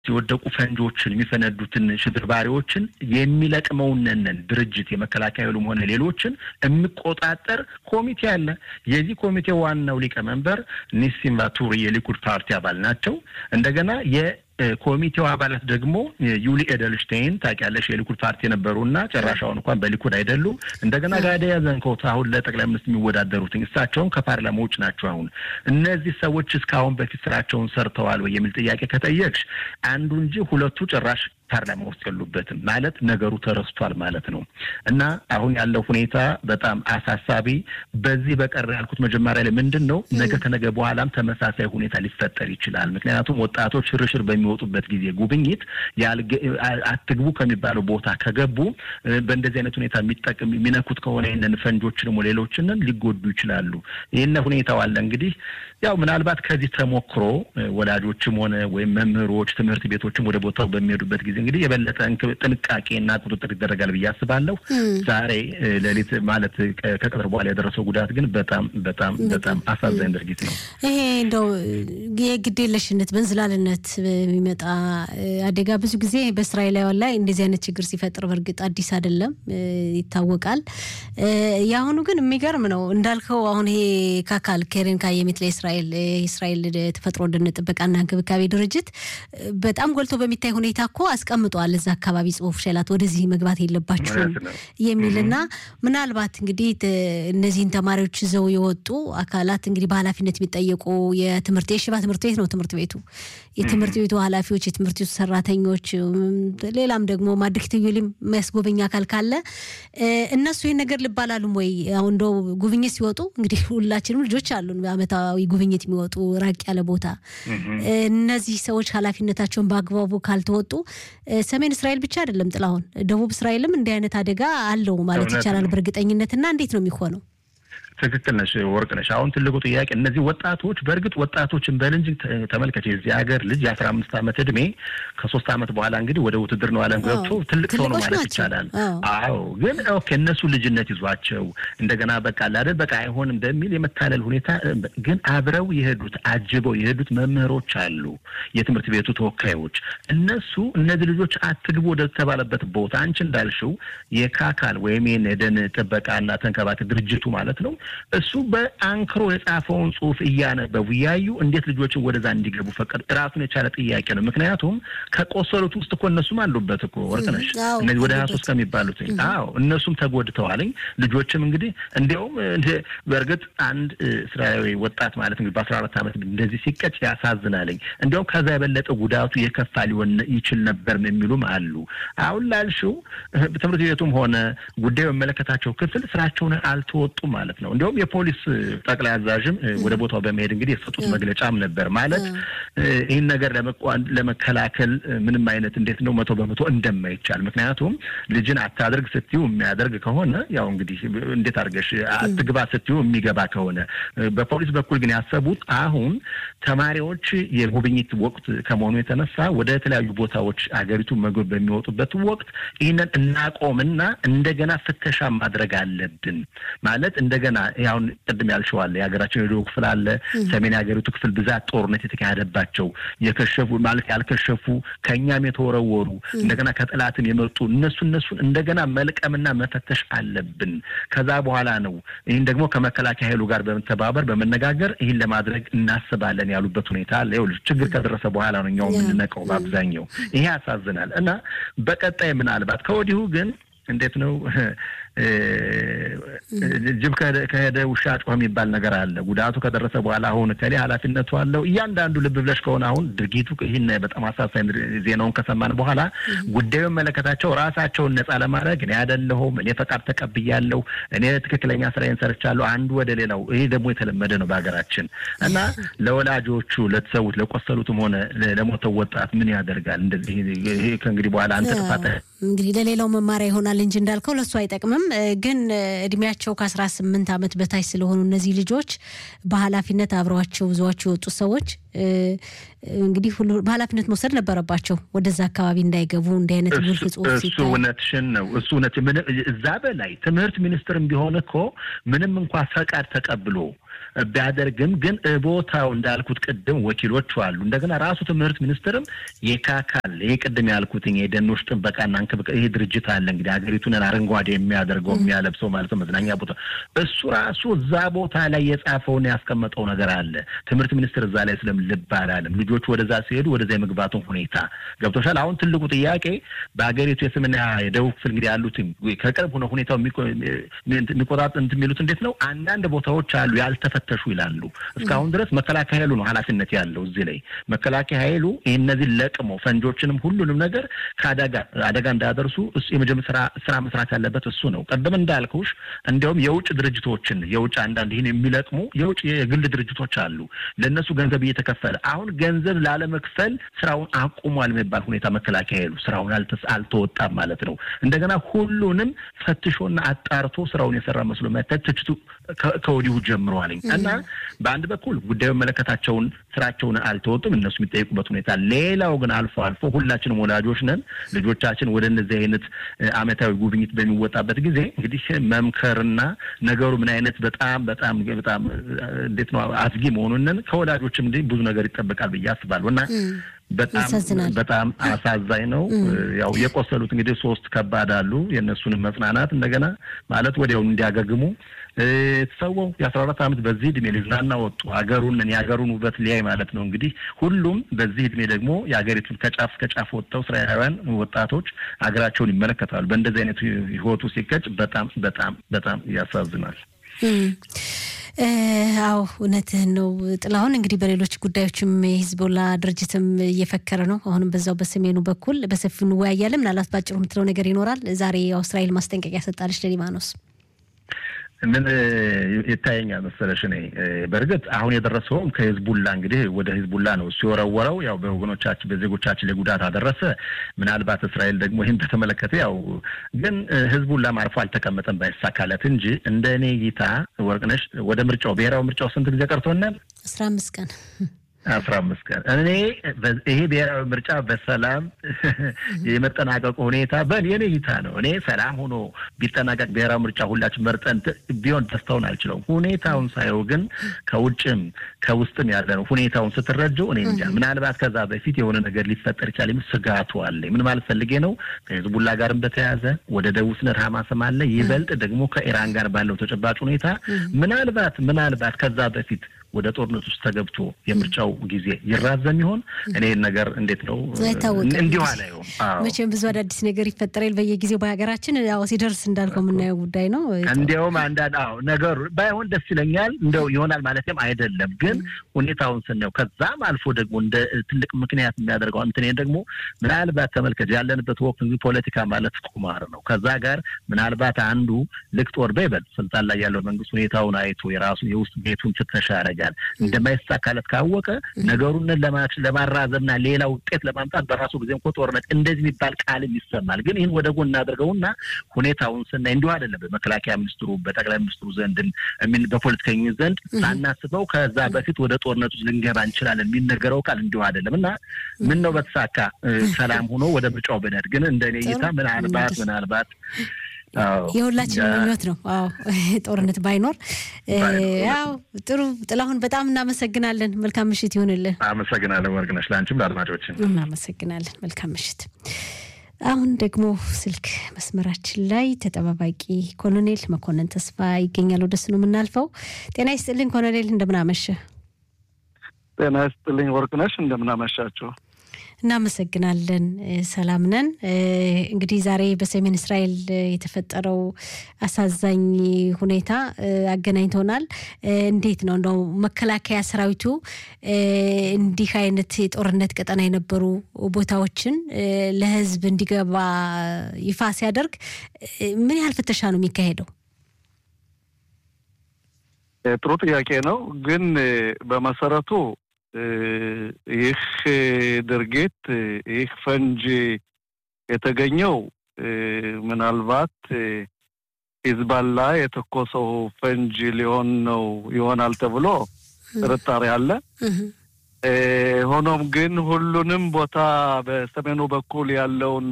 የወደቁ ፈንጆችን የሚፈነዱትን ሽብርባሪዎችን የሚለቅመውነንን ድርጅት የመከላከያ ኃይሉም ሆነ ሌሎችን የሚቆጣጠር ኮሚቴ አለ። የዚህ ኮሚቴ ዋናው ሊቀመንበር ኒሲም ቫቱሪ የሊኩድ ፓርቲ አባል ናቸው። እንደገና የ ኮሚቴው አባላት ደግሞ ዩሊ ኤደልሽቴይን ታውቂያለሽ፣ የሊኩድ ፓርቲ የነበሩና ጨራሻውን እንኳን በሊኩድ አይደሉ። እንደገና ጋዲያ ዘንኮት አሁን ለጠቅላይ ሚኒስትር የሚወዳደሩት እሳቸውም ከፓርላማ ውጭ ናቸው። አሁን እነዚህ ሰዎች እስካሁን በፊት ስራቸውን ሰርተዋል ወይ የሚል ጥያቄ ከጠየቅሽ አንዱ እንጂ ሁለቱ ጭራሽ ፓርላማ ውስጥ የሉበትም ማለት ነገሩ ተረስቷል ማለት ነው። እና አሁን ያለው ሁኔታ በጣም አሳሳቢ። በዚህ በቀር ያልኩት መጀመሪያ ላይ ምንድን ነው ነገ ከነገ በኋላም ተመሳሳይ ሁኔታ ሊፈጠር ይችላል። ምክንያቱም ወጣቶች ሽርሽር በሚወጡበት ጊዜ ጉብኝት አትግቡ ከሚባለው ቦታ ከገቡ በእንደዚህ አይነት ሁኔታ የሚጠቅም የሚነኩት ከሆነ ይህንን ፈንጆችንም ሌሎችንን ሊጎዱ ይችላሉ። ይህን ሁኔታው አለ እንግዲህ ያው ምናልባት ከዚህ ተሞክሮ ወላጆችም ሆነ ወይም መምህሮች ትምህርት ቤቶችም ወደ ቦታው በሚሄዱበት ጊዜ እንግዲህ የበለጠ ጥንቃቄና ቁጥጥር ይደረጋል ብዬ አስባለሁ። ዛሬ ሌሊት ማለት ከቀጥር በኋላ የደረሰው ጉዳት ግን በጣም በጣም በጣም አሳዛኝ ድርጊት ነው። ይሄ እንደው የግዴለሽነት በእንዝላልነት የሚመጣ አደጋ ብዙ ጊዜ በእስራኤላውያን ላይ እንደዚህ አይነት ችግር ሲፈጥር በእርግጥ አዲስ አይደለም፣ ይታወቃል። የአሁኑ ግን የሚገርም ነው እንዳልከው አሁን ይሄ ካካል ኬሬን ካየሚት ለእስራኤል የእስራኤል ተፈጥሮ ደን ጥበቃና እንክብካቤ ድርጅት በጣም ጎልቶ በሚታይ ሁኔታ እኮ አስቀምጧል እዛ አካባቢ ጽሁፍ ሸላት ወደዚህ መግባት የለባችሁም የሚልና ምናልባት እንግዲህ እነዚህን ተማሪዎች ይዘው የወጡ አካላት እንግዲህ በኃላፊነት የሚጠየቁ የትምህርት የሽባ ትምህርት ቤት ነው ትምህርት ቤቱ የትምህርት ቤቱ ኃላፊዎች፣ የትምህርት ቤቱ ሰራተኞች፣ ሌላም ደግሞ ማድሪክ ትዩሊም የሚያስጎበኝ አካል ካለ እነሱ ይህን ነገር ልባላሉም ወይ? አሁን እንደው ጉብኝት ሲወጡ እንግዲህ ሁላችንም ልጆች አሉን በአመታዊ ጉብኝት የሚወጡ ራቅ ያለ ቦታ እነዚህ ሰዎች ኃላፊነታቸውን በአግባቡ ካልተወጡ ሰሜን እስራኤል ብቻ አይደለም ጥላሁን፣ ደቡብ እስራኤልም እንዲህ አይነት አደጋ አለው ማለት ይቻላል በእርግጠኝነት እና እንዴት ነው የሚሆነው? ትክክል ነሽ ወርቅ ነሽ። አሁን ትልቁ ጥያቄ እነዚህ ወጣቶች በእርግጥ ወጣቶችን በል እንጂ ተመልከች፣ የዚህ ሀገር ልጅ የአስራ አምስት ዓመት እድሜ ከሶስት ዓመት በኋላ እንግዲህ ወደ ውትድርናው ዓለም ገብቶ ትልቅ ሰው ነው ማለት ይቻላል። አዎ፣ ግን ኦኬ እነሱ ልጅነት ይዟቸው እንደገና በቃ አይደል በቃ አይሆንም በሚል የመታለል ሁኔታ ግን አብረው የሄዱት አጅበው የሄዱት መምህሮች አሉ፣ የትምህርት ቤቱ ተወካዮች። እነሱ እነዚህ ልጆች አትግቡ ወደ ተባለበት ቦታ አንቺ እንዳልሽው የካካል ወይም የደን ጥበቃና ተንከባከብ ድርጅቱ ማለት ነው እሱ በአንክሮ የጻፈውን ጽሁፍ እያነበቡ እያዩ እንዴት ልጆችን ወደዛ እንዲገቡ ፈቀዱ? ራሱን የቻለ ጥያቄ ነው። ምክንያቱም ከቆሰሉት ውስጥ እኮ እነሱም አሉበት እኮ ወርቅነሽ፣ እነዚህ ወደ ሀያ ሶስት ከሚባሉት አዎ፣ እነሱም ተጎድተዋልኝ። ልጆችም እንግዲህ እንዲያውም በእርግጥ አንድ እስራኤላዊ ወጣት ማለት እንግዲህ በአስራ አራት ዓመት እንደዚህ ሲቀጭ ያሳዝናልኝ። እንዲያውም ከዛ የበለጠ ጉዳቱ የከፋ ሊሆን ይችል ነበር የሚሉም አሉ። አሁን ላልሽው ትምህርት ቤቱም ሆነ ጉዳዩ የሚመለከታቸው ክፍል ስራቸውን አልተወጡም ማለት ነው። እንዲሁም የፖሊስ ጠቅላይ አዛዥም ወደ ቦታው በመሄድ እንግዲህ የሰጡት መግለጫም ነበር ማለት ይህን ነገር ለመከላከል ምንም አይነት እንዴት ነው መቶ በመቶ እንደማይቻል ምክንያቱም ልጅን አታድርግ ስትዩ የሚያደርግ ከሆነ ያው እንግዲህ እንዴት አድርገሽ አትግባ ስትዩ የሚገባ ከሆነ በፖሊስ በኩል ግን ያሰቡት አሁን ተማሪዎች የጉብኝት ወቅት ከመሆኑ የተነሳ ወደ የተለያዩ ቦታዎች አገሪቱ መግብ በሚወጡበት ወቅት ይህንን እናቆምና እንደገና ፍተሻ ማድረግ አለብን ማለት እንደገና አሁን ቅድም ያልሸዋለ የሀገራችን የደቡብ ክፍል አለ፣ ሰሜን የሀገሪቱ ክፍል ብዛት ጦርነት የተካሄደባቸው የከሸፉ ማለት ያልከሸፉ ከእኛም የተወረወሩ እንደገና ከጠላትም የመጡ እነሱ እነሱን እንደገና መልቀምና መፈተሽ አለብን። ከዛ በኋላ ነው ይህን ደግሞ ከመከላከያ ኃይሉ ጋር በመተባበር በመነጋገር ይህን ለማድረግ እናስባለን ያሉበት ሁኔታ አለ። ይኸውልሽ ችግር ከደረሰ በኋላ ነው እኛው የምንነቀው በአብዛኛው። ይሄ ያሳዝናል። እና በቀጣይ ምናልባት ከወዲሁ ግን እንዴት ነው ጅብ ከሄደ ውሻ ጮኸ የሚባል ነገር አለ። ጉዳቱ ከደረሰ በኋላ አሁን ከሌ ኃላፊነቱ አለው እያንዳንዱ ልብ ብለሽ ከሆነ አሁን ድርጊቱ ይህን በጣም አሳሳኝ ዜናውን ከሰማን በኋላ ጉዳዩ መለከታቸው ራሳቸውን ነጻ ለማድረግ እኔ አይደለሁም እኔ ፈቃድ ተቀብያለሁ እኔ ትክክለኛ ስራዬን ሰርቻለሁ አንዱ ወደ ሌላው ይሄ ደግሞ የተለመደ ነው በሀገራችን እና ለወላጆቹ ለተሰዉት ለቆሰሉትም ሆነ ለሞተው ወጣት ምን ያደርጋል? እንደዚህ ይሄ ከእንግዲህ በኋላ አንተ ጥፋት እንግዲህ ለሌላው መማሪያ ይሆናል እንጂ እንዳልከው ለእሱ አይጠቅምም። ግን እድሜያቸው ከአስራ ስምንት ዓመት በታች ስለሆኑ እነዚህ ልጆች በኃላፊነት አብረዋቸው ይዘዋቸው የወጡት ሰዎች እንግዲህ ሁሉ በኃላፊነት መውሰድ ነበረባቸው ወደዛ አካባቢ እንዳይገቡ እንዲህ አይነት ግልጽ ጽሁፍ እሱ እውነትሽን ነው። እሱ እውነት እዛ በላይ ትምህርት ሚኒስትርም ቢሆን እኮ ምንም እንኳ ፈቃድ ተቀብሎ ቢያደርግም ግን ቦታው እንዳልኩት ቅድም ወኪሎቹ አሉ። እንደገና ራሱ ትምህርት ሚኒስትርም የካካል ይህ ቅድም ያልኩትኝ የደኖች ጥበቃና እንክብካቤ ይህ ድርጅት አለ እንግዲህ ሀገሪቱን አረንጓዴ የሚያደርገው የሚያለብሰው ማለት ነው መዝናኛ ቦታ እሱ ራሱ እዛ ቦታ ላይ የጻፈውን ያስቀመጠው ነገር አለ። ትምህርት ሚኒስትር እዛ ላይ ስለም ልብ አላለም። ልጆቹ ወደዛ ሲሄዱ ወደዛ የመግባቱን ሁኔታ ገብቶሻል። አሁን ትልቁ ጥያቄ በሀገሪቱ የሰሜንና የደቡብ ክፍል እንግዲህ ያሉት ከቅርብ ሆነ ሁኔታው የሚቆጣጥ እንትን የሚሉት እንዴት ነው አንዳንድ ቦታዎች አሉ ያልተፈተሹ ይላሉ። እስካሁን ድረስ መከላከያ ኃይሉ ነው ኃላፊነት ያለው እዚህ ላይ መከላከያ ኃይሉ ይህ እነዚህን ለቅሞ ፈንጆችንም ሁሉንም ነገር ከአደጋ አደጋ እንዳያደርሱ የመጀመሪያ ስራ ስራ መስራት ያለበት እሱ ነው። ቀደም እንዳልኩሽ እንዲያውም የውጭ ድርጅቶችን የውጭ አንዳንድ ይህን የሚለቅሙ የውጭ የግል ድርጅቶች አሉ። ለእነሱ ገንዘብ እየተከፈለ አሁን ገንዘብ ላለመክፈል ስራውን አቁሟል የሚባል ሁኔታ መከላከያ ኃይሉ ስራውን አልተወጣም ማለት ነው። እንደገና ሁሉንም ፈትሾና አጣርቶ ስራውን የሰራ መስሎ መታየት ትችቱ ከወዲሁ ጀምረዋል። እና በአንድ በኩል ጉዳዩ መለከታቸውን ስራቸውን አልተወጡም፣ እነሱ የሚጠይቁበት ሁኔታ። ሌላው ግን አልፎ አልፎ ሁላችንም ወላጆች ነን። ልጆቻችን ወደ እነዚህ አይነት አመታዊ ጉብኝት በሚወጣበት ጊዜ እንግዲህ መምከርና ነገሩ ምን አይነት በጣም በጣም በጣም እንዴት ነው አስጊ መሆኑንን ከወላጆችም እንዲህ ብዙ ነገር ይጠበቃል ብዬ አስባለሁ እና በጣም በጣም አሳዛኝ ነው። ያው የቆሰሉት እንግዲህ ሶስት ከባድ አሉ። የእነሱንም መጽናናት እንደገና ማለት ወዲያውኑ እንዲያገግሙ ተሰወው የአስራ አራት ዓመት በዚህ እድሜ ሊዝናና ወጡ ሀገሩን የሀገሩን ውበት ሊያይ ማለት ነው። እንግዲህ ሁሉም በዚህ እድሜ ደግሞ የሀገሪቱን ከጫፍ ከጫፍ ወጥተው እስራኤላውያን ወጣቶች ሀገራቸውን ይመለከታሉ። በእንደዚህ አይነት ህይወቱ ሲቀጭ በጣም በጣም በጣም ያሳዝናል። አዎ እውነትህን ነው ጥላሁን። እንግዲህ በሌሎች ጉዳዮችም የሂዝቦላ ድርጅትም እየፈከረ ነው። አሁንም በዛው በሰሜኑ በኩል በሰፊው እንወያያለን። ምናልባት ባጭሩ የምትለው ነገር ይኖራል። ዛሬ እስራኤል ማስጠንቀቂያ ሰጣለች ለሊባኖስ። ምን ይታየኛል መሰለሽ፣ እኔ በእርግጥ አሁን የደረሰውም ከሂዝቡላ እንግዲህ ወደ ሂዝቡላ ነው እሱ የወረወረው። ያው በወገኖቻችን በዜጎቻችን ላይ ጉዳት አደረሰ። ምናልባት እስራኤል ደግሞ ይህን በተመለከተ ያው ግን ሂዝቡላም አርፎ አልተቀመጠም ባይሳካለት እንጂ እንደ እኔ እይታ ወርቅነሽ ወደ ምርጫው ብሔራዊ ምርጫው ስንት ጊዜ ቀርቶናል? አስራ አምስት ቀን አስራ አምስት ቀን እኔ ይሄ ብሔራዊ ምርጫ በሰላም የመጠናቀቁ ሁኔታ በእኔ እይታ ነው። እኔ ሰላም ሆኖ ቢጠናቀቅ ብሔራዊ ምርጫ ሁላችን መርጠን ቢሆን ደስታውን አልችለውም። ሁኔታውን ሳየው ግን ከውጭም ከውስጥም ያለ ነው። ሁኔታውን ስትረጀው እኔ እንጃ ምናልባት ከዛ በፊት የሆነ ነገር ሊፈጠር ይችላል የሚል ስጋቱ አለ። ምን ማለት ፈልጌ ነው? ከሂዝቡላ ጋርም በተያያዘ ወደ ደቡብ ስነት ሀማስም አለ። ይበልጥ ደግሞ ከኢራን ጋር ባለው ተጨባጭ ሁኔታ ምናልባት ምናልባት ከዛ በፊት ወደ ጦርነት ውስጥ ተገብቶ የምርጫው ጊዜ ይራዘም ይሆን? እኔ ነገር እንዴት ነው እንዲሁ አላየውም። መቼም ብዙ አዳዲስ ነገር ይፈጠራል በየጊዜው በሀገራችን። ያው ሲደርስ እንዳልከው የምናየው ጉዳይ ነው። እንዲያውም አንዳንድ አዎ ነገሩ ባይሆን ደስ ይለኛል። እንደው ይሆናል ማለትም አይደለም፣ ግን ሁኔታውን ስናየው ከዛም አልፎ ደግሞ እንደ ትልቅ ምክንያት የሚያደርገው እንትን ደግሞ ምናልባት ተመልከት፣ ያለንበት ወቅት እንግዲህ ፖለቲካ ማለት ቁማር ነው። ከዛ ጋር ምናልባት አንዱ ልክ ጦር በይበል ስልጣን ላይ ያለው መንግስት ሁኔታውን አይቶ የራሱ የውስጥ ቤቱን ፍተሻ ያደርጋል እንደማይሳካለት ካወቀ ነገሩን ለማራዘምና ሌላ ውጤት ለማምጣት በራሱ ጊዜ እንኮ ጦርነት እንደዚህ የሚባል ቃልም ይሰማል። ግን ይህን ወደ ጎን እናደርገውና ሁኔታውን ስናይ እንዲሁ አይደለም። በመከላከያ ሚኒስትሩ፣ በጠቅላይ ሚኒስትሩ ዘንድ በፖለቲከኞች ዘንድ ሳናስበው ከዛ በፊት ወደ ጦርነት ውስጥ ልንገባ እንችላለን የሚነገረው ቃል እንዲሁ አይደለም እና ምን ነው በተሳካ ሰላም ሆኖ ወደ ምርጫው ብንሄድ ግን እንደ እኔ እይታ ምናልባት ምናልባት የሁላችን ምኞት ነው። አዎ ጦርነት ባይኖር ያው ጥሩ። ጥላሁን በጣም እናመሰግናለን። መልካም ምሽት ይሁንልን። አመሰግናለን ወርቅነሽ፣ ለአንቺም ለአድማጮችን እናመሰግናለን። መልካም ምሽት። አሁን ደግሞ ስልክ መስመራችን ላይ ተጠባባቂ ኮሎኔል መኮንን ተስፋ ይገኛል። ወደሱ ነው የምናልፈው። ጤና ይስጥልኝ ኮሎኔል፣ እንደምናመሸ። ጤና ይስጥልኝ ወርቅነሽ፣ እንደምናመሻቸው እናመሰግናለን። ሰላም ነን። እንግዲህ ዛሬ በሰሜን እስራኤል የተፈጠረው አሳዛኝ ሁኔታ አገናኝቶናል። እንዴት ነው እንደው መከላከያ ሰራዊቱ እንዲህ አይነት የጦርነት ቀጠና የነበሩ ቦታዎችን ለሕዝብ እንዲገባ ይፋ ሲያደርግ ምን ያህል ፍተሻ ነው የሚካሄደው? ጥሩ ጥያቄ ነው። ግን በመሰረቱ ይህ ድርጊት ይህ ፈንጅ የተገኘው ምናልባት ሂዝባላ የተኮሰው ፈንጅ ሊሆን ነው ይሆናል ተብሎ ጥርጣሬ አለ። ሆኖም ግን ሁሉንም ቦታ በሰሜኑ በኩል ያለውን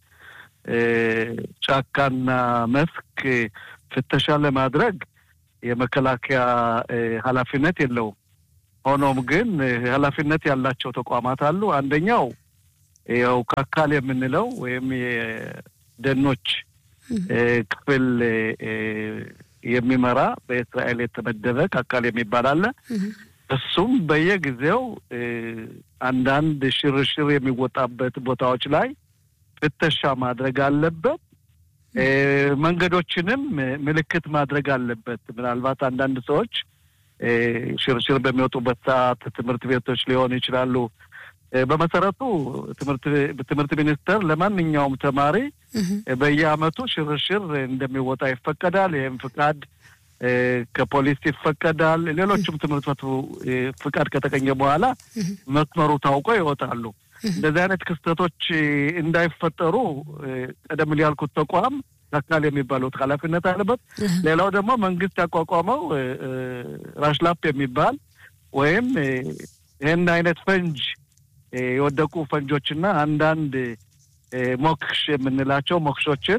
ጫካና መስክ ፍተሻ ለማድረግ የመከላከያ ኃላፊነት የለውም። ሆኖም ግን ኃላፊነት ያላቸው ተቋማት አሉ። አንደኛው ያው ካካል የምንለው ወይም የደኖች ክፍል የሚመራ በእስራኤል የተመደበ ካካል የሚባል አለ። እሱም በየጊዜው አንዳንድ ሽርሽር የሚወጣበት ቦታዎች ላይ ፍተሻ ማድረግ አለበት። መንገዶችንም ምልክት ማድረግ አለበት። ምናልባት አንዳንድ ሰዎች ሽርሽር በሚወጡበት ሰዓት ትምህርት ቤቶች ሊሆኑ ይችላሉ። በመሰረቱ ትምህርት ሚኒስቴር ለማንኛውም ተማሪ በየዓመቱ ሽርሽር እንደሚወጣ ይፈቀዳል። ይህም ፍቃድ ከፖሊስ ይፈቀዳል። ሌሎችም ትምህርት ቤቱ ፍቃድ ከተገኘ በኋላ መስመሩ ታውቆ ይወጣሉ። እንደዚህ አይነት ክስተቶች እንዳይፈጠሩ ቀደም ያልኩት ተቋም አካል የሚባሉት ኃላፊነት አለበት። ሌላው ደግሞ መንግስት ያቋቋመው ራሽላፕ የሚባል ወይም ይህን አይነት ፈንጅ የወደቁ ፈንጆችና አንዳንድ ሞክሽ የምንላቸው ሞክሾችን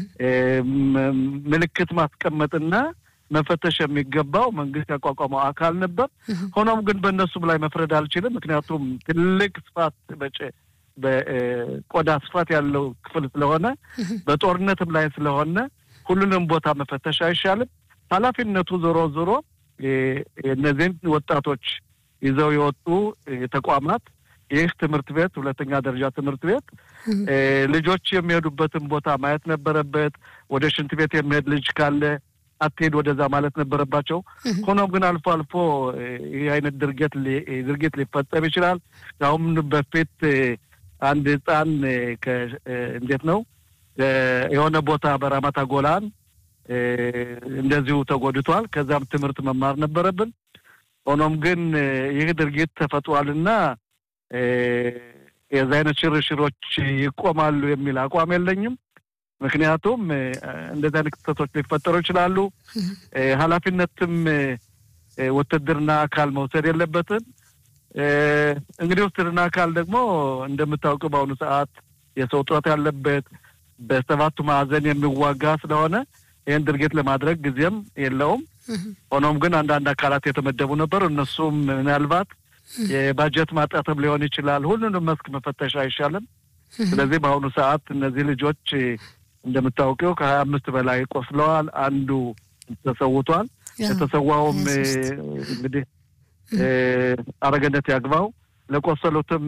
ምልክት ማስቀመጥና መፈተሽ የሚገባው መንግስት ያቋቋመው አካል ነበር። ሆኖም ግን በእነሱም ላይ መፍረድ አልችልም። ምክንያቱም ትልቅ ስፋት በቆዳ ስፋት ያለው ክፍል ስለሆነ በጦርነትም ላይ ስለሆነ ሁሉንም ቦታ መፈተሽ አይሻልም። ኃላፊነቱ ዞሮ ዞሮ እነዚህን ወጣቶች ይዘው የወጡ ተቋማት ይህ ትምህርት ቤት ሁለተኛ ደረጃ ትምህርት ቤት ልጆች የሚሄዱበትን ቦታ ማየት ነበረበት። ወደ ሽንት ቤት የሚሄድ ልጅ ካለ አትሄድ ወደዛ ማለት ነበረባቸው። ሆኖም ግን አልፎ አልፎ ይህ አይነት ድርጊት ድርጊት ሊፈጸም ይችላል። አሁን በፊት አንድ ህፃን እንዴት ነው የሆነ ቦታ በራማታ ጎላን እንደዚሁ ተጎድቷል። ከዛም ትምህርት መማር ነበረብን። ሆኖም ግን ይህ ድርጊት ተፈጥሯልና የዚ አይነት ሽርሽሮች ይቆማሉ የሚል አቋም የለኝም። ምክንያቱም እንደዚህ አይነት ክስተቶች ሊፈጠሩ ይችላሉ። ኃላፊነትም ውትድርና አካል መውሰድ የለበትም። እንግዲህ ውትድርና አካል ደግሞ እንደምታውቀው በአሁኑ ሰዓት የሰው እጥረት ያለበት በሰባቱ ማዕዘን የሚዋጋ ስለሆነ ይህን ድርጊት ለማድረግ ጊዜም የለውም። ሆኖም ግን አንዳንድ አካላት የተመደቡ ነበሩ። እነሱም ምናልባት የባጀት ማጣትም ሊሆን ይችላል። ሁሉንም መስክ መፈተሽ አይሻልም። ስለዚህ በአሁኑ ሰዓት እነዚህ ልጆች እንደምታውቀው ከሀያ አምስት በላይ ቆስለዋል። አንዱ ተሰውቷል። የተሰዋውም እንግዲህ አረገነት ያግባው። ለቆሰሉትም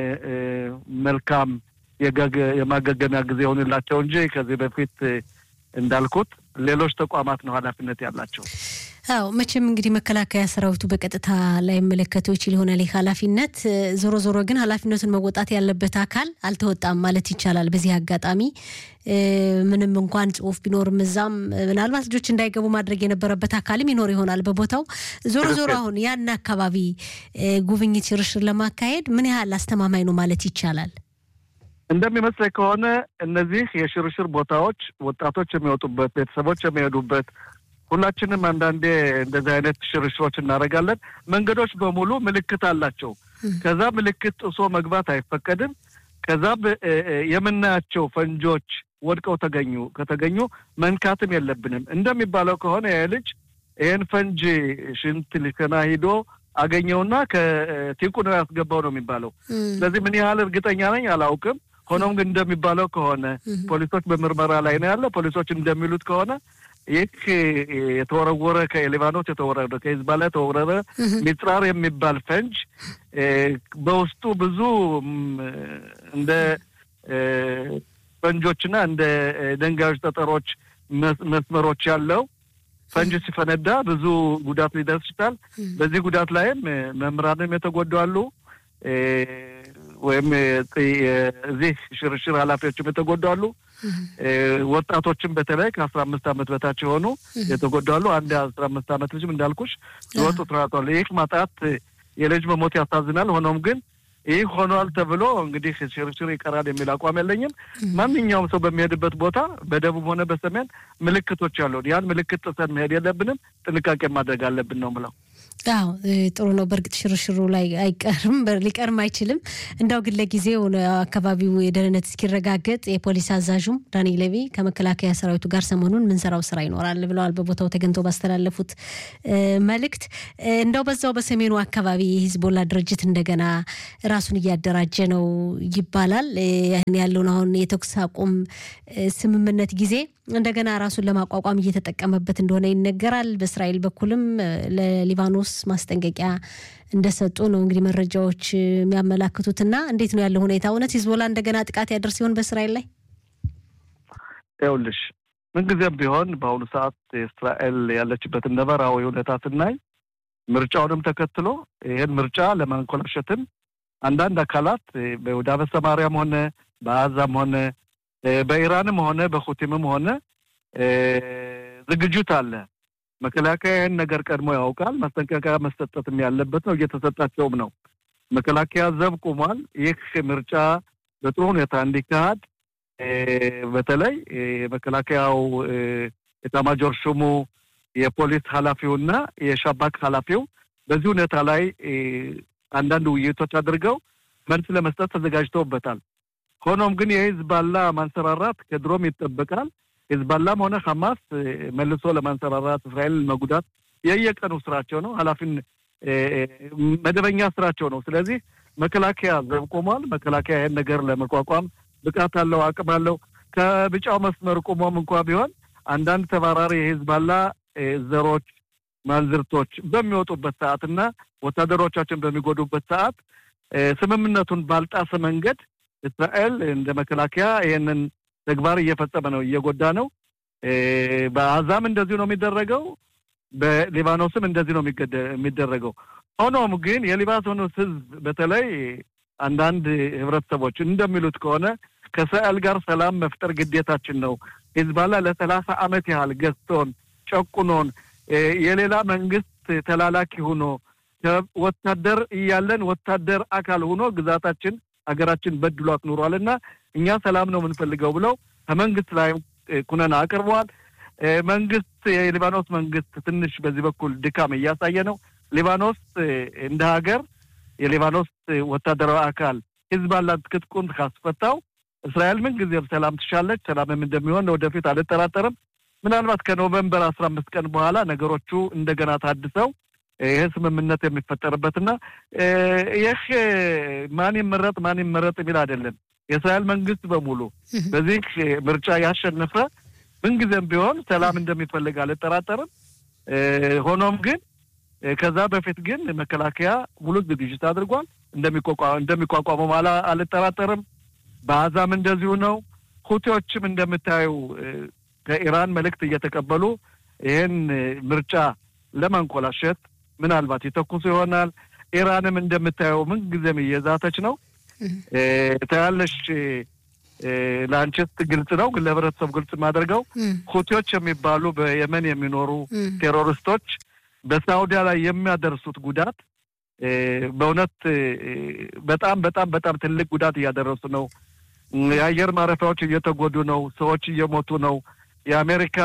መልካም የማገገሚያ ጊዜ ይሆንላቸው እንጂ ከዚህ በፊት እንዳልኩት ሌሎች ተቋማት ነው ኃላፊነት ያላቸው። አዎ መቼም እንግዲህ መከላከያ ሰራዊቱ በቀጥታ ላይመለከተው ይችል ይሆናል ይህ ኃላፊነት። ዞሮ ዞሮ ግን ኃላፊነቱን መወጣት ያለበት አካል አልተወጣም ማለት ይቻላል። በዚህ አጋጣሚ ምንም እንኳን ጽሁፍ ቢኖርም እዛም ምናልባት ልጆች እንዳይገቡ ማድረግ የነበረበት አካልም ይኖር ይሆናል በቦታው። ዞሮ ዞሮ አሁን ያን አካባቢ ጉብኝት፣ ሽርሽር ለማካሄድ ምን ያህል አስተማማኝ ነው ማለት ይቻላል? እንደሚመስለኝ ከሆነ እነዚህ የሽርሽር ቦታዎች ወጣቶች የሚወጡበት፣ ቤተሰቦች የሚሄዱበት ሁላችንም አንዳንዴ እንደዚህ አይነት ሽርሽሮች እናደርጋለን። መንገዶች በሙሉ ምልክት አላቸው። ከዛ ምልክት ጥሶ መግባት አይፈቀድም። ከዛ የምናያቸው ፈንጆች ወድቀው ተገኙ ከተገኙ መንካትም የለብንም። እንደሚባለው ከሆነ ይህ ልጅ ይህን ፈንጅ ሽንት ሊሸና ሂዶ አገኘውና ከቲቁ ነው ያስገባው ነው የሚባለው። ስለዚህ ምን ያህል እርግጠኛ ነኝ አላውቅም። ሆኖም ግን እንደሚባለው ከሆነ ፖሊሶች በምርመራ ላይ ነው ያለ። ፖሊሶች እንደሚሉት ከሆነ ይህ የተወረወረ ከሊባኖስ የተወረደ ከሂዝባላ የተወረረ ሚጽራር የሚባል ፈንጅ በውስጡ ብዙ እንደ ፈንጆችና እንደ ደንጋዮች፣ ጠጠሮች፣ መስመሮች ያለው ፈንጅ ሲፈነዳ ብዙ ጉዳት ሊደርስ ይችላል። በዚህ ጉዳት ላይም መምህራንም የተጎዱ አሉ። ወይም እዚህ ሽርሽር ኃላፊዎችም የተጎዱ አሉ። ወጣቶችም በተለይ ከአስራ አምስት ዓመት በታች የሆኑ የተጎዱ አሉ። አንድ አስራ አምስት ዓመት ልጅም እንዳልኩሽ የወጡ ትራቷል። ይህ ማጣት የልጅ መሞት ያሳዝናል። ሆኖም ግን ይህ ሆኗል ተብሎ እንግዲህ ሽርሽር ይቀራል የሚል አቋም የለኝም። ማንኛውም ሰው በሚሄድበት ቦታ በደቡብ ሆነ በሰሜን ምልክቶች አሉ። ያን ምልክት ጥሰን መሄድ የለብንም። ጥንቃቄ ማድረግ አለብን ነው ምለው። አዎ ጥሩ ነው። በእርግጥ ሽርሽሩ ላይ አይቀርም ሊቀርም አይችልም። እንዳው ግን ለጊዜው አካባቢው የደህንነት እስኪረጋገጥ የፖሊስ አዛዡም ዳኒ ሌቪ ከመከላከያ ሰራዊቱ ጋር ሰሞኑን ምንሰራው ስራ ይኖራል ብለዋል። በቦታው ተገኝተው ባስተላለፉት መልእክት እንደው በዛው በሰሜኑ አካባቢ የሂዝቦላ ድርጅት እንደገና ራሱን እያደራጀ ነው ይባላል። ያን ያለውን አሁን የተኩስ አቁም ስምምነት ጊዜ እንደገና ራሱን ለማቋቋም እየተጠቀመበት እንደሆነ ይነገራል። በእስራኤል በኩልም ለሊባኖስ ማስጠንቀቂያ እንደሰጡ ነው እንግዲህ መረጃዎች የሚያመላክቱትና እንዴት ነው ያለው ሁኔታ? እውነት ሂዝቦላ እንደገና ጥቃት ያደርስ ሲሆን በእስራኤል ላይ ይኸውልሽ፣ ምንጊዜም ቢሆን በአሁኑ ሰዓት እስራኤል ያለችበትን ነባራዊ ሁኔታ ስናይ ምርጫውንም ተከትሎ ይህን ምርጫ ለማንኮላሸትም አንዳንድ አካላት በይሁዳ በሰማርያም ሆነ በአዛም ሆነ በኢራንም ሆነ በሁቲምም ሆነ ዝግጅት አለ። መከላከያ ይህን ነገር ቀድሞ ያውቃል። ማስጠንቀቂያ መሰጠትም ያለበት ነው፣ እየተሰጣቸውም ነው። መከላከያ ዘብ ቁሟል። ይህ ምርጫ በጥሩ ሁኔታ እንዲካሄድ በተለይ የመከላከያው ኤታማዦር ሹሙ የፖሊስ ኃላፊውና የሻባክ ኃላፊው በዚህ ሁኔታ ላይ አንዳንድ ውይይቶች አድርገው መልስ ለመስጠት ተዘጋጅተውበታል። ሆኖም ግን የሂዝባላ ማንሰራራት ከድሮም ይጠበቃል። ሂዝባላም ሆነ ሐማስ መልሶ ለማንሰራራት እስራኤልን መጉዳት የየቀኑ ስራቸው ነው። ኃላፊን መደበኛ ስራቸው ነው። ስለዚህ መከላከያ ዘብ ቆሟል። መከላከያ ይህን ነገር ለመቋቋም ብቃት አለው፣ አቅም አለው። ከቢጫው መስመር ቆሞም እንኳ ቢሆን አንዳንድ ተባራሪ የሂዝባላ ዘሮች ማንዝርቶች በሚወጡበት ሰዓት እና ወታደሮቻችን በሚጎዱበት ሰዓት ስምምነቱን ባልጣሰ መንገድ እስራኤል እንደ መከላከያ ይህንን ተግባር እየፈጸመ ነው፣ እየጎዳ ነው። በአዛም እንደዚሁ ነው የሚደረገው፣ በሊባኖስም እንደዚህ ነው የሚደረገው። ሆኖም ግን የሊባኖስ ሕዝብ በተለይ አንዳንድ ህብረተሰቦች እንደሚሉት ከሆነ ከእስራኤል ጋር ሰላም መፍጠር ግዴታችን ነው። ሂዝባላ ለሰላሳ ዓመት ያህል ገዝቶን ጨቁኖን የሌላ መንግስት ተላላኪ ሆኖ ወታደር እያለን ወታደር አካል ሆኖ ግዛታችን ሀገራችን በድሏት ኑሯል እና እኛ ሰላም ነው የምንፈልገው ብለው ከመንግስት ላይ ኩነና አቅርበዋል። መንግስት የሊባኖስ መንግስት ትንሽ በዚህ በኩል ድካም እያሳየ ነው። ሊባኖስ እንደ ሀገር የሊባኖስ ወታደራዊ አካል ሂዝባላን ትጥቁን ካስፈታው እስራኤል ምን ጊዜም ሰላም ትሻለች። ሰላምም እንደሚሆን ወደፊት አልጠራጠርም። ምናልባት ከኖቨምበር አስራ አምስት ቀን በኋላ ነገሮቹ እንደገና ታድሰው ይህ ስምምነት የሚፈጠርበትና ይህ ማን ይመረጥ ማን ይመረጥ የሚል አይደለም። የእስራኤል መንግስት በሙሉ በዚህ ምርጫ ያሸነፈ ምንጊዜም ቢሆን ሰላም እንደሚፈልግ አልጠራጠርም። ሆኖም ግን ከዛ በፊት ግን መከላከያ ሙሉ ዝግጅት አድርጓል። እንደሚቋቋመው አልጠራጠርም። በአዛም እንደዚሁ ነው። ሁቴዎችም እንደምታዩ ከኢራን መልእክት እየተቀበሉ ይህን ምርጫ ለማንኮላሸት ምናልባት ይተኩሱ ይሆናል። ኢራንም እንደምታየው ምን ጊዜም እየዛተች ነው። ታያለሽ። ለአንቺስ ግልጽ ነው፣ ግን ለህብረተሰቡ ግልጽ የማደርገው ሁቲዎች የሚባሉ በየመን የሚኖሩ ቴሮሪስቶች በሳውዲያ ላይ የሚያደርሱት ጉዳት በእውነት በጣም በጣም በጣም ትልቅ ጉዳት እያደረሱ ነው። የአየር ማረፊያዎች እየተጎዱ ነው። ሰዎች እየሞቱ ነው። የአሜሪካ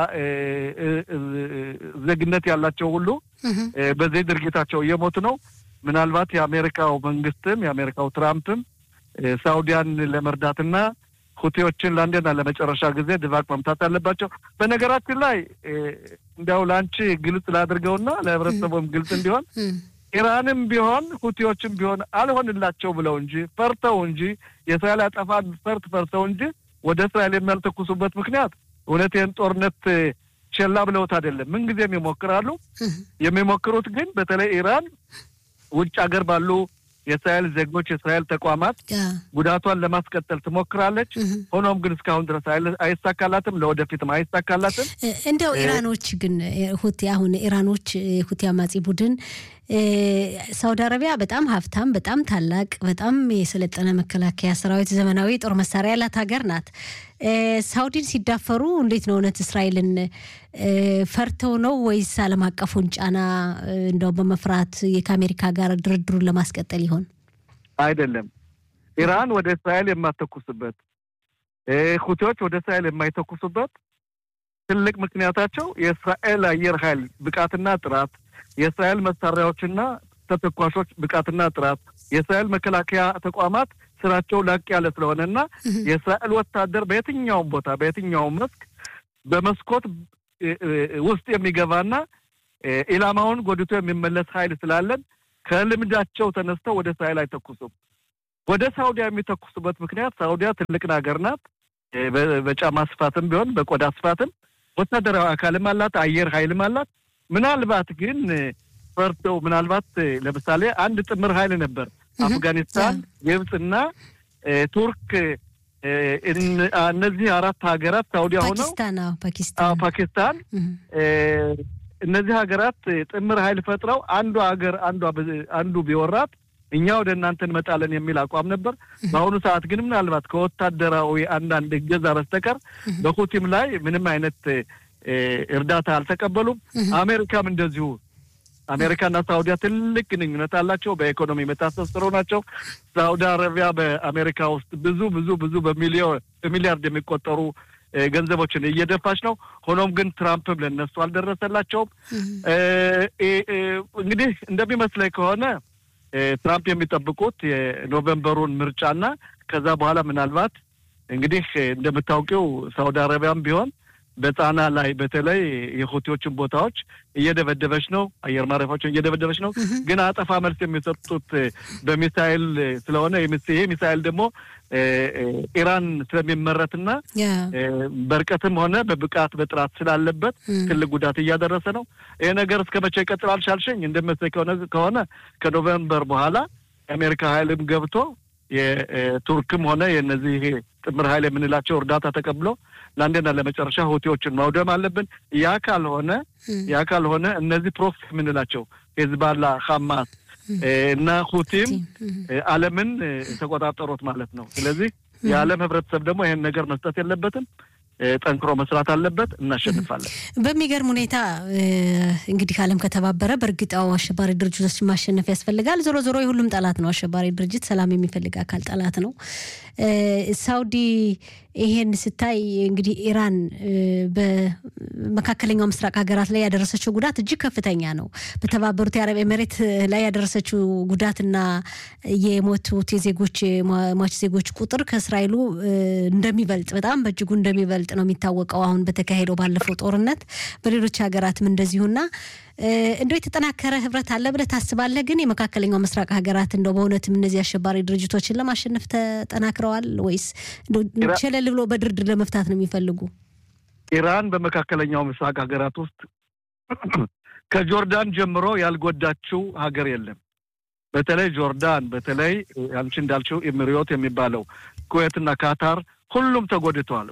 ዜግነት ያላቸው ሁሉ በዚህ ድርጊታቸው እየሞቱ ነው። ምናልባት የአሜሪካው መንግስትም የአሜሪካው ትራምፕም ሳውዲያን ለመርዳትና ሁቴዎችን ለአንዴና ለመጨረሻ ጊዜ ድባቅ መምታት አለባቸው። በነገራችን ላይ እንዲያው ለአንቺ ግልጽ ላድርገውና ለህብረተሰቡም ግልጽ እንዲሆን ኢራንም ቢሆን ሁቲዎችም ቢሆን አልሆንላቸው ብለው እንጂ ፈርተው እንጂ የእስራኤል አጠፋ ፈርት ፈርተው እንጂ ወደ እስራኤል የሚያልተኩሱበት ምክንያት እውነቴን ጦርነት ቸላ ብለውት አይደለም። ምንጊዜም ይሞክራሉ። የሚሞክሩት ግን በተለይ ኢራን ውጭ ሀገር ባሉ የእስራኤል ዜጎች የእስራኤል ተቋማት ጉዳቷን ለማስቀጠል ትሞክራለች። ሆኖም ግን እስካሁን ድረስ አይሳካላትም፣ ለወደፊትም አይሳካላትም። እንደው ኢራኖች ግን ሁቲ አሁን ኢራኖች ሁቲ አማጺ ቡድን ሳውዲ አረቢያ በጣም ሀብታም፣ በጣም ታላቅ፣ በጣም የሰለጠነ መከላከያ ሰራዊት፣ ዘመናዊ ጦር መሳሪያ ያላት ሀገር ናት። ሳውዲን ሲዳፈሩ እንዴት ነው እውነት እስራኤልን ፈርተው ነው ወይስ ዓለም አቀፉን ጫና እንደው በመፍራት ከአሜሪካ ጋር ድርድሩን ለማስቀጠል ይሆን? አይደለም። ኢራን ወደ እስራኤል የማተኩስበት ሁቲዎች ወደ እስራኤል የማይተኩሱበት ትልቅ ምክንያታቸው የእስራኤል አየር ኃይል ብቃትና ጥራት የእስራኤል መሳሪያዎችና ተተኳሾች ብቃትና ጥራት የእስራኤል መከላከያ ተቋማት ስራቸው ላቅ ያለ ስለሆነና የእስራኤል ወታደር በየትኛውም ቦታ በየትኛውም መስክ በመስኮት ውስጥ የሚገባና ኢላማውን ጎድቶ የሚመለስ ኃይል ስላለን ከልምዳቸው ተነስተው ወደ እስራኤል አይተኩሱም። ወደ ሳውዲያ የሚተኩሱበት ምክንያት ሳውዲያ ትልቅ ሀገር ናት። በጫማ ስፋትም ቢሆን በቆዳ ስፋትም ወታደራዊ አካልም አላት፣ አየር ኃይልም አላት። ምናልባት ግን ፈርተው ምናልባት ለምሳሌ አንድ ጥምር ኃይል ነበር አፍጋኒስታን፣ ግብፅና ቱርክ እነዚህ አራት ሀገራት ሳውዲያ ሆነው ፓኪስታን እነዚህ ሀገራት ጥምር ኃይል ፈጥረው አንዱ ሀገር አንዱ ቢወራት እኛ ወደ እናንተ እንመጣለን የሚል አቋም ነበር። በአሁኑ ሰዓት ግን ምናልባት ከወታደራዊ አንዳንድ እገዛ በስተቀር በሁቲም ላይ ምንም አይነት እርዳታ አልተቀበሉም። አሜሪካም እንደዚሁ አሜሪካና ሳውዲያ ትልቅ ግንኙነት አላቸው። በኢኮኖሚ የመታሰስሩ ናቸው። ሳውዲ አረቢያ በአሜሪካ ውስጥ ብዙ ብዙ ብዙ በሚሊያርድ የሚቆጠሩ ገንዘቦችን እየደፋች ነው። ሆኖም ግን ትራምፕም ለነሱ አልደረሰላቸውም። እንግዲህ እንደሚመስለኝ ከሆነ ትራምፕ የሚጠብቁት የኖቬምበሩን ምርጫና ከዛ በኋላ ምናልባት እንግዲህ እንደምታውቂው ሳውዲ አረቢያም ቢሆን በጣና ላይ በተለይ የሁቲዎችን ቦታዎች እየደበደበች ነው። አየር ማረፊያዎችን እየደበደበች ነው። ግን አጠፋ መልስ የሚሰጡት በሚሳይል ስለሆነ ይሄ ሚሳይል ደግሞ ኢራን ስለሚመረትና በርቀትም ሆነ በብቃት በጥራት ስላለበት ትልቅ ጉዳት እያደረሰ ነው። ይሄ ነገር እስከ መቼ ይቀጥላል ሻልሸኝ? እንደመሰለኝ ከሆነ ከኖቨምበር በኋላ የአሜሪካ ኃይልም ገብቶ የቱርክም ሆነ የነዚህ ጥምር ኃይል የምንላቸው እርዳታ ተቀብሎ ለአንዴና ለመጨረሻ ሁቲዎችን ማውደም አለብን። ያ ካልሆነ ያ ካልሆነ እነዚህ ፕሮክሲ የምንላቸው ሄዝባላ፣ ሐማስ እና ሁቲም ዓለምን ተቆጣጠሩት ማለት ነው። ስለዚህ የዓለም ህብረተሰብ ደግሞ ይህን ነገር መስጠት የለበትም። ጠንክሮ መስራት አለበት። እናሸንፋለን። በሚገርም ሁኔታ እንግዲህ ዓለም ከተባበረ በእርግጣው አሸባሪ ድርጅቶች ማሸነፍ ያስፈልጋል። ዞሮ ዞሮ የሁሉም ጠላት ነው አሸባሪ ድርጅት። ሰላም የሚፈልግ አካል ጠላት ነው። ሳውዲ ይሄን ስታይ እንግዲህ ኢራን በመካከለኛው ምስራቅ ሀገራት ላይ ያደረሰችው ጉዳት እጅግ ከፍተኛ ነው። በተባበሩት የአረብ ኤሜሬት ላይ ያደረሰችው ጉዳትና የሞቱት የዜጎች ሟች ዜጎች ቁጥር ከእስራኤሉ እንደሚበልጥ በጣም በእጅጉ እንደሚበልጥ ነው የሚታወቀው። አሁን በተካሄደው ባለፈው ጦርነት በሌሎች ሀገራትም እንደዚሁና እንደው የተጠናከረ ህብረት አለ ብለህ ታስባለህ? ግን የመካከለኛው ምስራቅ ሀገራት እንደው በእውነትም እነዚህ አሸባሪ ድርጅቶችን ለማሸነፍ ተጠናክረዋል ወይስ ቸለል ብሎ በድርድር ለመፍታት ነው የሚፈልጉ? ኢራን በመካከለኛው ምስራቅ ሀገራት ውስጥ ከጆርዳን ጀምሮ ያልጎዳችው ሀገር የለም። በተለይ ጆርዳን፣ በተለይ አንቺ እንዳልችው ኤሚሪዮት የሚባለው ኩዌትና ካታር ሁሉም ተጎድተዋል።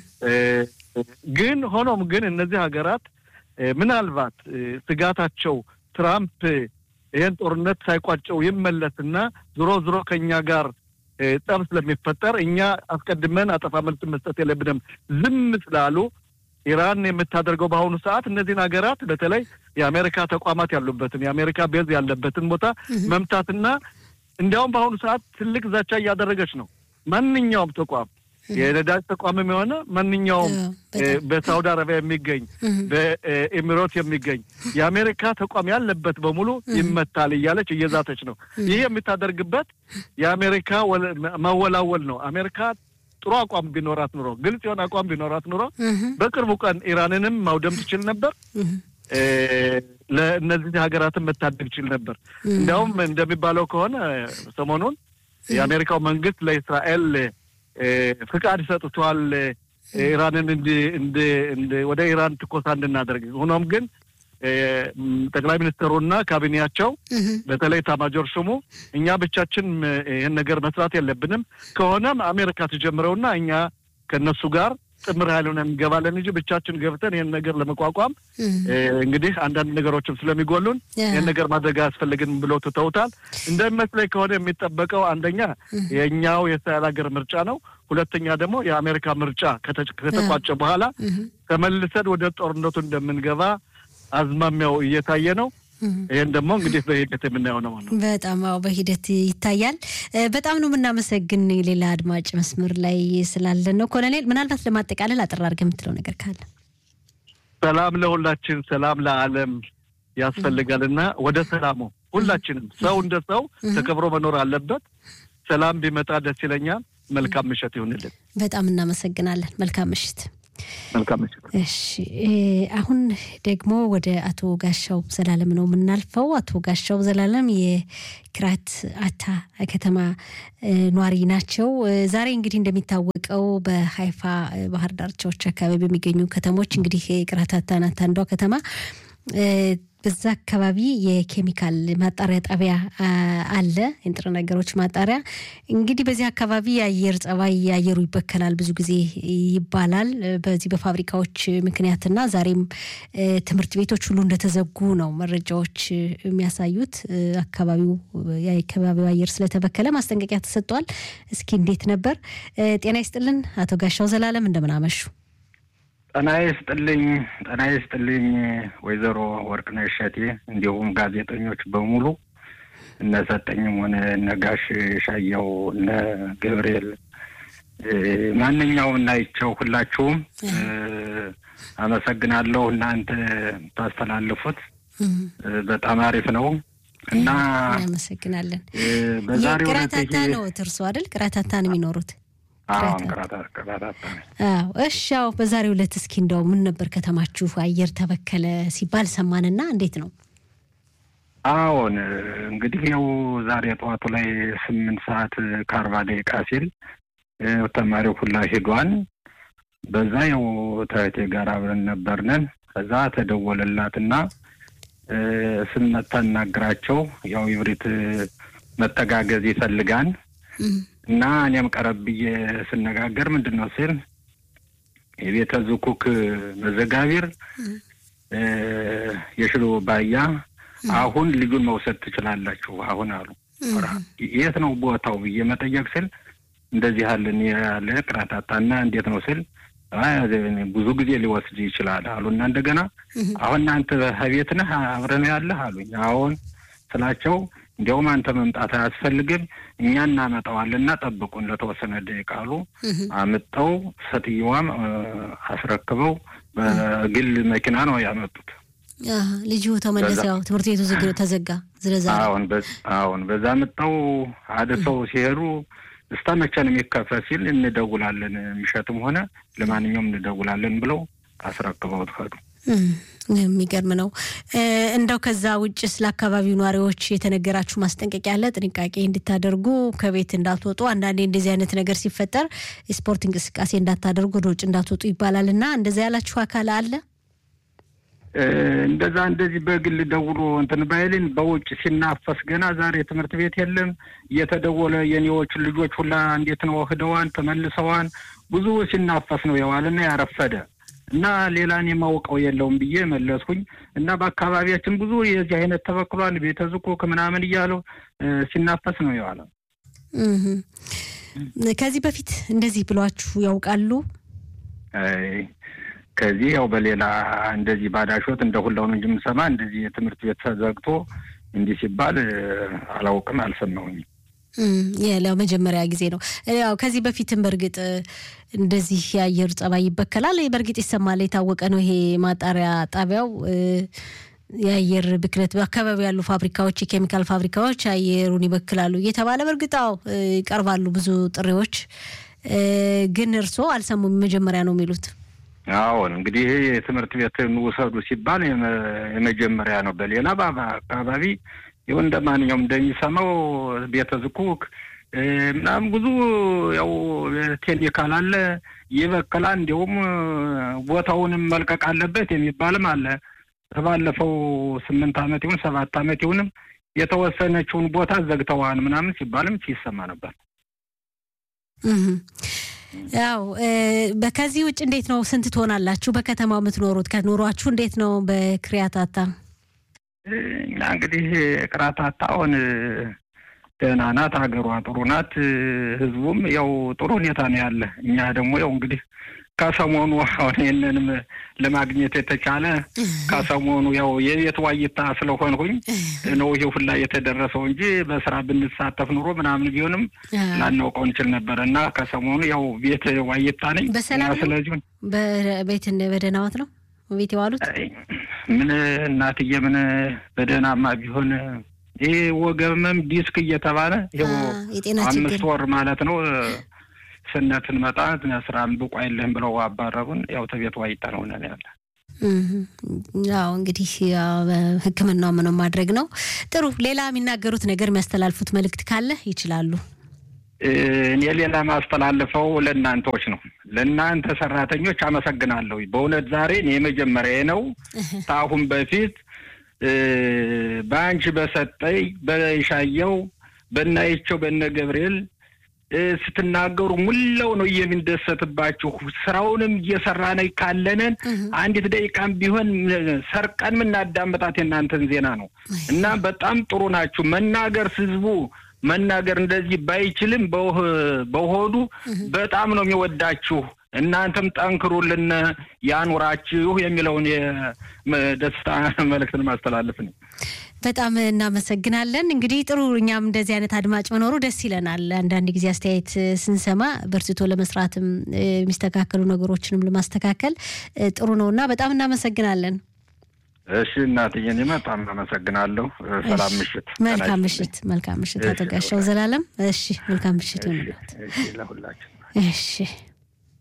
ግን ሆኖም ግን እነዚህ ሀገራት ምናልባት ስጋታቸው ትራምፕ ይህን ጦርነት ሳይቋጨው ይመለስና ዞሮ ዞሮ ከእኛ ጋር ጠብ ስለሚፈጠር እኛ አስቀድመን አጠፋ መልስ መስጠት የለብንም ዝም ስላሉ ኢራን የምታደርገው በአሁኑ ሰዓት እነዚህን ሀገራት በተለይ የአሜሪካ ተቋማት ያሉበትን የአሜሪካ ቤዝ ያለበትን ቦታ መምታትና እንዲያውም በአሁኑ ሰዓት ትልቅ ዛቻ እያደረገች ነው። ማንኛውም ተቋም የነዳጅ ተቋምም የሆነ ማንኛውም በሳውዲ አረቢያ የሚገኝ በኤሚሮት የሚገኝ የአሜሪካ ተቋም ያለበት በሙሉ ይመታል እያለች እየዛተች ነው። ይህ የምታደርግበት የአሜሪካ ማወላወል ነው። አሜሪካ ጥሩ አቋም ቢኖራት ኑሮ፣ ግልጽ የሆነ አቋም ቢኖራት ኑሮ በቅርቡ ቀን ኢራንንም ማውደም ትችል ነበር። ለእነዚህ ሀገራትን መታደግ ይችል ነበር። እንዲያውም እንደሚባለው ከሆነ ሰሞኑን የአሜሪካው መንግስት ለእስራኤል ፍቃድ ሰጥቷል ኢራንን ወደ ኢራን ትኮሳ እንድናደርግ። ሆኖም ግን ጠቅላይ ሚኒስትሩና ካቢኔያቸው በተለይ ኤታማዦር ሹሙ እኛ ብቻችን ይህን ነገር መስራት የለብንም ከሆነም አሜሪካ ትጀምረውና እኛ ከእነሱ ጋር ጥምር ኃይል ሆነን እንገባለን እንጂ ብቻችን ገብተን ይህን ነገር ለመቋቋም እንግዲህ አንዳንድ ነገሮችም ስለሚጎሉን ይህን ነገር ማድረግ አያስፈልግንም ብለው ትተውታል። እንደሚመስለኝ ከሆነ የሚጠበቀው አንደኛ የእኛው የእስራኤል ሀገር ምርጫ ነው። ሁለተኛ ደግሞ የአሜሪካ ምርጫ ከተቋጨ በኋላ ተመልሰን ወደ ጦርነቱ እንደምንገባ አዝማሚያው እየታየ ነው። ይህን ደግሞ እንግዲህ በሂደት የምናየው ነው ማለት ነው። በጣም አዎ፣ በሂደት ይታያል። በጣም ነው የምናመሰግን። ሌላ አድማጭ መስመር ላይ ስላለን ነው። ኮሎኔል፣ ምናልባት ለማጠቃለል አጠር አድርገህ የምትለው ነገር ካለ? ሰላም ለሁላችን፣ ሰላም ለዓለም። ያስፈልጋልና ወደ ሰላሙ ሁላችንም ሰው እንደ ሰው ተከብሮ መኖር አለበት። ሰላም ቢመጣ ደስ ይለኛል። መልካም ምሽት ይሁንልን። በጣም እናመሰግናለን። መልካም ምሽት። መልካም ምሽት። እሺ፣ አሁን ደግሞ ወደ አቶ ጋሻው ዘላለም ነው የምናልፈው። አቶ ጋሻው ዘላለም የክራት አታ ከተማ ኗሪ ናቸው። ዛሬ እንግዲህ እንደሚታወቀው በሀይፋ ባህር ዳርቻዎች አካባቢ በሚገኙ ከተሞች እንግዲህ የክራት አታ ናት አንዷ ከተማ በዛ አካባቢ የኬሚካል ማጣሪያ ጣቢያ አለ፣ የንጥረ ነገሮች ማጣሪያ። እንግዲህ በዚህ አካባቢ የአየር ጸባይ አየሩ ይበከላል ብዙ ጊዜ ይባላል በዚህ በፋብሪካዎች ምክንያትና ዛሬም ትምህርት ቤቶች ሁሉ እንደተዘጉ ነው መረጃዎች የሚያሳዩት። አካባቢው የአካባቢው አየር ስለተበከለ ማስጠንቀቂያ ተሰጥቷል። እስኪ እንዴት ነበር? ጤና ይስጥልን አቶ ጋሻው ዘላለም እንደምን አመሹ? ጤና ይስጥልኝ ጤና ይስጥልኝ ወይዘሮ ወርቅነሽ እሸቴ እንዲሁም ጋዜጠኞች በሙሉ እነ ሰጠኝም ሆነ እነ ጋሽ ሻያው እነ ገብርኤል ማንኛውም እናይቸው ሁላችሁም አመሰግናለሁ። እናንተ ታስተላልፉት በጣም አሪፍ ነው እና እናመሰግናለን። በዛሬው ቅራታታ ነው እርሶ አይደል? ቅራታታ ነው የሚኖሩት? እሺ ያው በዛሬው ዕለት እስኪ እንደው ምን ነበር ከተማችሁ አየር ተበከለ ሲባል ሰማንና እንዴት ነው? አዎን እንግዲህ ያው ዛሬ ጠዋቱ ላይ ስምንት ሰዓት ከአርባ ደቂቃ ሲል ተማሪው ሁላ ሄዷን። በዛ ያው ተህቴ ጋር አብረን ነበርነን። ከዛ ተደወለላትና ስንመታ እናግራቸው ያው ይብሪት መተጋገዝ ይፈልጋን እና እኔም ቀረብ ብዬ ስነጋገር ምንድን ነው ስል የቤተ ዝኩክ መዘጋቢር የሽሎ ባያ አሁን ልጁን መውሰድ ትችላላችሁ አሁን አሉ። የት ነው ቦታው ብዬ መጠየቅ ስል እንደዚህ ያለን ያለ ቅራታታና እንዴት ነው ስል ብዙ ጊዜ ሊወስድ ይችላል አሉና እንደገና አሁን እናንተ ቤት ነህ አብረን ያለህ አሉኝ። አሁን ስላቸው እንዲያውም አንተ መምጣት አያስፈልግም እኛ እናመጣዋልና ጠብቁን ለተወሰነ ደቂቃ አሉ። አምጠው ሴትየዋም አስረክበው በግል መኪና ነው ያመጡት። ልጁ ተመለሰ። ያው ትምህርት ቤቱ ዝግ ተዘጋ። ስለዛ አሁን አሁን በዛ ምጠው አድሰው ሲሄዱ እስከ መቼ ነው የሚከፈት ሲል እንደውላለን፣ የሚሸጥም ሆነ ለማንኛውም እንደውላለን ብለው አስረክበውት ሄዱ። የሚገርም ነው። እንደው ከዛ ውጭ ስለ አካባቢው ነዋሪዎች የተነገራችሁ ማስጠንቀቂያ አለ? ጥንቃቄ እንድታደርጉ ከቤት እንዳትወጡ፣ አንዳንዴ እንደዚህ አይነት ነገር ሲፈጠር የስፖርት እንቅስቃሴ እንዳታደርጉ፣ ወደ ውጭ እንዳትወጡ ይባላል እና እንደዛ ያላችሁ አካል አለ? እንደዛ እንደዚህ በግል ደውሎ እንትን ባይልን በውጭ ሲናፈስ ገና ዛሬ ትምህርት ቤት የለም እየተደወለ የኔዎች ልጆች ሁላ እንዴት ነው ህደዋን ተመልሰዋን ብዙ ሲናፈስ ነው የዋልና ያረፈደ እና ሌላን የማውቀው የለውም ብዬ መለስኩኝ። እና በአካባቢያችን ብዙ የዚህ አይነት ተበክሏል፣ ቤተ ዝኩክ ምናምን እያለው ሲናፈስ ነው የዋለው። ከዚህ በፊት እንደዚህ ብሏችሁ ያውቃሉ? ከዚህ ያው በሌላ እንደዚህ ባዳሾት እንደ ሁላው ነው እንጂ የምሰማ እንደዚህ የትምህርት ቤት ተዘግቶ እንዲህ ሲባል አላውቅም፣ አልሰማሁኝም። የለው መጀመሪያ ጊዜ ነው። ያው ከዚህ በፊትም በእርግጥ እንደዚህ የአየር ጸባይ ይበከላል። በእርግጥ ይሰማል፣ የታወቀ ነው። ይሄ ማጣሪያ ጣቢያው የአየር ብክለት በአካባቢ ያሉ ፋብሪካዎች፣ የኬሚካል ፋብሪካዎች አየሩን ይበክላሉ እየተባለ በእርግጥ አዎ ይቀርባሉ ብዙ ጥሪዎች፣ ግን እርስዎ አልሰሙም። መጀመሪያ ነው የሚሉት። አዎን እንግዲህ ይሄ የትምህርት ቤትን ውሰዱ ሲባል የመጀመሪያ ነው። በሌላ አካባቢ ይኸው እንደ ማንኛውም እንደሚሰማው ቤተ ዝኩክ ምናምን ብዙ ያው ኬሚካል አለ ይበክላል። እንዲሁም ቦታውንም መልቀቅ አለበት የሚባልም አለ። ከባለፈው ስምንት ዓመት ይሁን ሰባት ዓመት ይሁንም የተወሰነችውን ቦታ ዘግተዋን ምናምን ሲባልም ሲሰማ ነበር። ያው ከዚህ ውጭ እንዴት ነው? ስንት ትሆናላችሁ በከተማው የምትኖሩት? ከኑሯችሁ እንዴት ነው? በክሪያታታ እኛ እንግዲህ ቅራታታ አሁን ደህና ናት፣ ሀገሯ ጥሩ ናት፣ ህዝቡም ያው ጥሩ ሁኔታ ነው ያለ። እኛ ደግሞ ያው እንግዲህ ከሰሞኑ አሁን ይህንንም ለማግኘት የተቻለ ከሰሞኑ ያው የቤት ዋይታ ስለሆንሁኝ ነው ይሄ ሁላ የተደረሰው እንጂ በስራ ብንሳተፍ ኑሮ ምናምን ቢሆንም ላናውቀው እንችል ነበር እና ከሰሞኑ ያው ቤት ዋይታ ነኝ። በሰላም ስለዚህ በቤት በደህና ዋት ነው ቤት የዋሉት ምን እናትዬ ምን በደህናማ ቢሆን ይህ ወገመም ዲስክ እየተባለ ይኸው የጤና አምስት ችግር ወር ማለት ነው ስነትን መጣ ስራም ብቁ አይልህም ብለው አባረሩን። ያው ተቤት ዋይታ ነው ነን ያለ ያው እንግዲህ ያው ሕክምናው ምንም ማድረግ ነው። ጥሩ ሌላ የሚናገሩት ነገር የሚያስተላልፉት መልእክት ካለ ይችላሉ። እኔ ሌላ ማስተላልፈው ለእናንተዎች ነው። ለእናንተ ሰራተኞች አመሰግናለሁ። በእውነት ዛሬ እኔ የመጀመሪያ ነው። ከአሁን በፊት በአንቺ በሰጠኝ በሻየው በናይቸው በነ ገብርኤል ስትናገሩ ሙላው ነው የምንደሰትባችሁ። ስራውንም እየሰራን ካለንን አንዲት ደቂቃም ቢሆን ሰርቀን የምናዳምጣት የእናንተን ዜና ነው እና በጣም ጥሩ ናችሁ። መናገር ህዝቡ መናገር እንደዚህ ባይችልም በሆዱ በጣም ነው የሚወዳችሁ። እናንተም ጠንክሩልን፣ ያኑራችሁ የሚለውን የደስታ መልእክትን ማስተላለፍ ነው። በጣም እናመሰግናለን። እንግዲህ ጥሩ እኛም እንደዚህ አይነት አድማጭ መኖሩ ደስ ይለናል። አንዳንድ ጊዜ አስተያየት ስንሰማ በርትቶ ለመስራትም የሚስተካከሉ ነገሮችንም ለማስተካከል ጥሩ ነው እና በጣም እናመሰግናለን። እሺ እናትዬ፣ እኔ በጣም አመሰግናለሁ። ሰላም ምሽት። መልካም ምሽት። መልካም ምሽት አቶ ጋሻው ዘላለም። እሺ መልካም ምሽት ይሁንልዎት። ለሁላችን እሺ